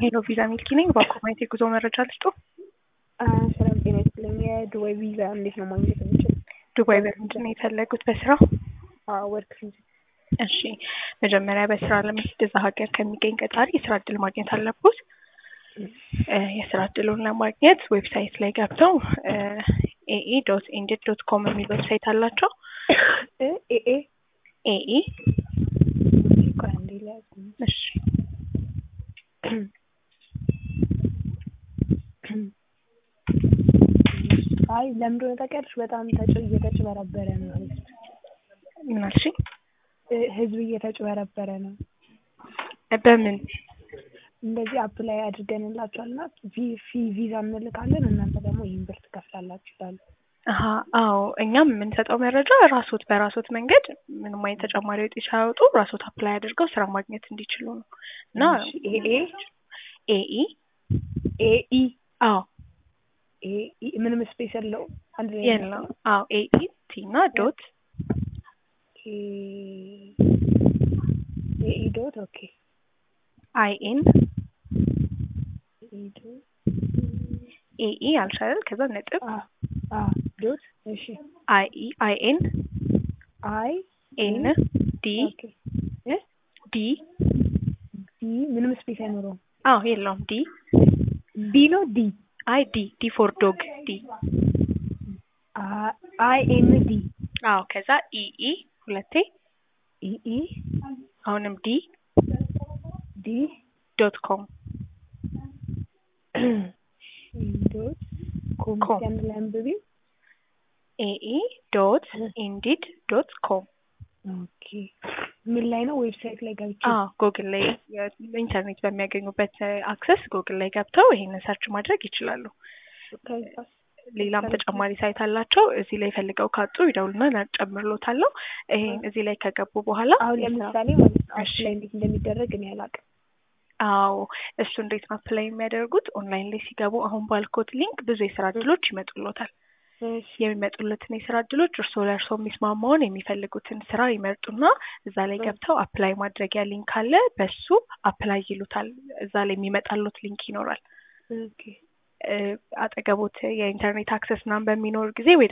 ሄሎ ቪዛ ሚልኪ ነኝ። በአኮማይት የጉዞ መረጃ ልስጡ። ሰላም ጤና ይስጥልኝ። የዱባይ ቪዛ እንዴት ነው ማግኘት የምችል? ዱባይ በምንድን ነው የፈለጉት? በስራ? ወርክ ቪዛ። እሺ መጀመሪያ በስራ ለመሄድ እዛ ሀገር ከሚገኝ ቀጣሪ የስራ እድል ማግኘት አለቦት። የስራ እድሉን ለማግኘት ዌብሳይት ላይ ገብተው ኤኢ ዶት ኢንዲድ ዶት ኮም የሚል ዌብሳይት አላቸው። ኤኤ ኤኢ ቆይ አንዴ ልያዝ። እሺ አይ ለምን እንደሆነ ታውቂያለሽ? በጣም ተጭ እየተጭበረበረ ነው ህዝብ ምን አልሽኝ? ህዝብ እየተጭበረበረ ነው። በምን እንደዚህ አፕላይ አድርገንላችኋል እና ፊ ቪዛ እንልካለን እናንተ ደግሞ ይህን ብር ትከፍላላችሁ ይላሉ። አሀ አዎ እኛም የምንሰጠው መረጃ ራሶት በራሶት መንገድ ምንም አይነት ተጨማሪ ወጪ ሳያወጡ ራሶት አፕላይ አድርገው ስራ ማግኘት እንዲችሉ ነው እና ኤኤ ኤኢ ኤኢ አዎ ኤኢ ምንም ስፔስ የለው አንድ ላይ የለው አዎ ኤኢ ቲ እና ዶት ኤኢ ዶት ኦኬ አይ ኤን ኤኢ ዶት ኤኢ አልሻለል ከዛ ነጥብ አ አ ዶት እሺ አይ ኢ አይ ኤን አይ ኤን ዲ ኦኬ እ ዲ ዲ ምንም ስፔስ አይኖረውም። አዎ የለውም ዲ ዲ ነው ዲ አይ ዲ ዲ ፎር ዶግ ዲ አይ ኤን ዲ አዎ ከዛ ኢኢ ሁለቴ ኢኢ አሁንም ዲ ዲ ዶት ኮም ዶት ኮም ኮም። አንድ ላይ አንብቢ። ኤኢ ዶት ኢንዲድ ዶት ኮም ኦኬ ምን ላይ ነው? ዌብሳይት ላይ ገብቼ አዎ ጉግል ላይ ኢንተርኔት በሚያገኙበት አክሰስ ጉግል ላይ ገብተው ይሄንን ሰርች ማድረግ ይችላሉ። ከዛስ ሌላም ተጨማሪ ሳይት አላቸው። እዚህ ላይ ፈልገው ካጡ ይደውሉና ጨምርሎታለሁ። ይሄን እዚህ ላይ ከገቡ በኋላ አሁን የስራ- ለምሳሌ ማለት ነው እሺ። አፕላይ እንዴት እንደሚደረግ እኔ አላውቅም። አዎ እሱ እንዴት ነው አፕላይ የሚያደርጉት? ኦንላይን ላይ ሲገቡ አሁን ባልኮት ሊንክ ብዙ የስራ እድሎች ይመጡሎታል። እሺ የሚመጡለትን የስራ እድሎች እርስዎ ለእርስዎ የሚስማማውን የሚፈልጉትን ስራ ይመርጡና እዛ ላይ ገብተው አፕላይ ማድረጊያ ሊንክ አለ። በሱ አፕላይ ይሉታል። እዛ ላይ የሚመጣሎት ሊንክ ይኖራል። ኦኬ እ፣ አጠገቦት የኢንተርኔት አክሰስ ምናምን በሚኖር ጊዜ ወይ